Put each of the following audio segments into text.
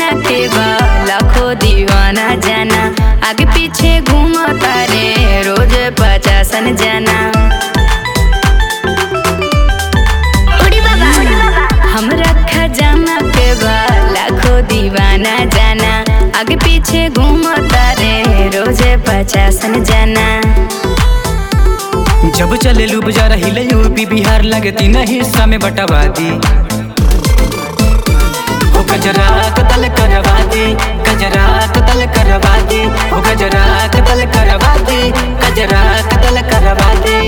जाना के बा लाखों दीवाना जाना आगे पीछे घूमता रे रोज पचासन जाना उड़ी बाबा हमरा खजाना के बा लाखों दीवाना जाना आगे पीछे घूमता रे रोज पचासन जाना जब चले लू बजा हिले यूपी बिहार लगे तीन हिस्सा में बटवा दी हो गजरा कतल करवा दी गजरा कतल करवा दी हो गजरा कतल करवा दी गजरा कतल करवा दी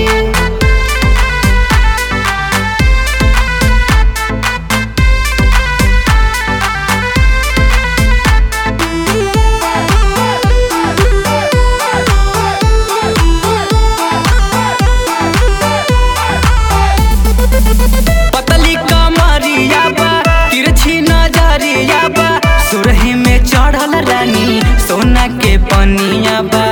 पतली कमरिया बा तिरछी नजरिया बा सुरही में चढ़ल रानी सोना के पनिया बा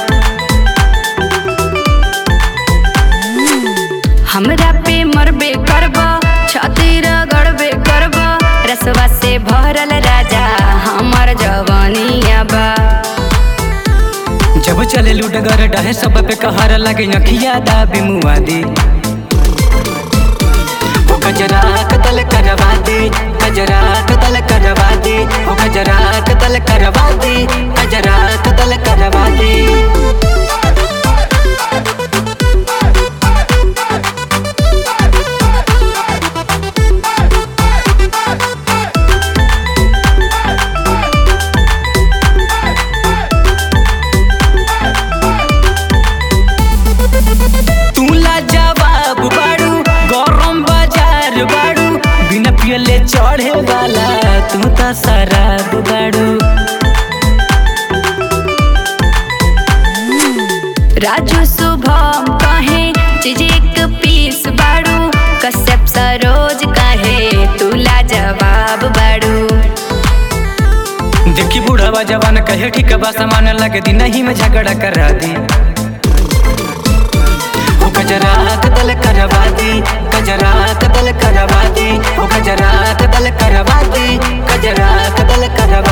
हमरा पे मरबे करब छाती रगड़बे करब रसवा से भरल राजा हमर जवानिया बा जब चले लुडगर डहे सब पे कहर लगे नखिया दाबी मुआदी ओ गजरा कतल करवा दे गजरा कतल करवा दे ओ गजरा कतल करवा दे गजरा कतल करवा दे तूला जवाब बाड़ू गरम बाजार बाड़ू बिना पियले चढ़े वाला तू तो शराब बाड़ू राजू शुभम कहे चीज एक पीस बाड़ू कश्यप सरोज कहे तुला जवाब बाड़ू देखी बूढ़ावा जवान कहे ठीक बा सामान लगे दिन ही में झगड़ा करा दी ओ गजरा कतल करवा दी गजरा कतल करवा दी ओ गजरा कतल करवा दी गजरा कतल करवा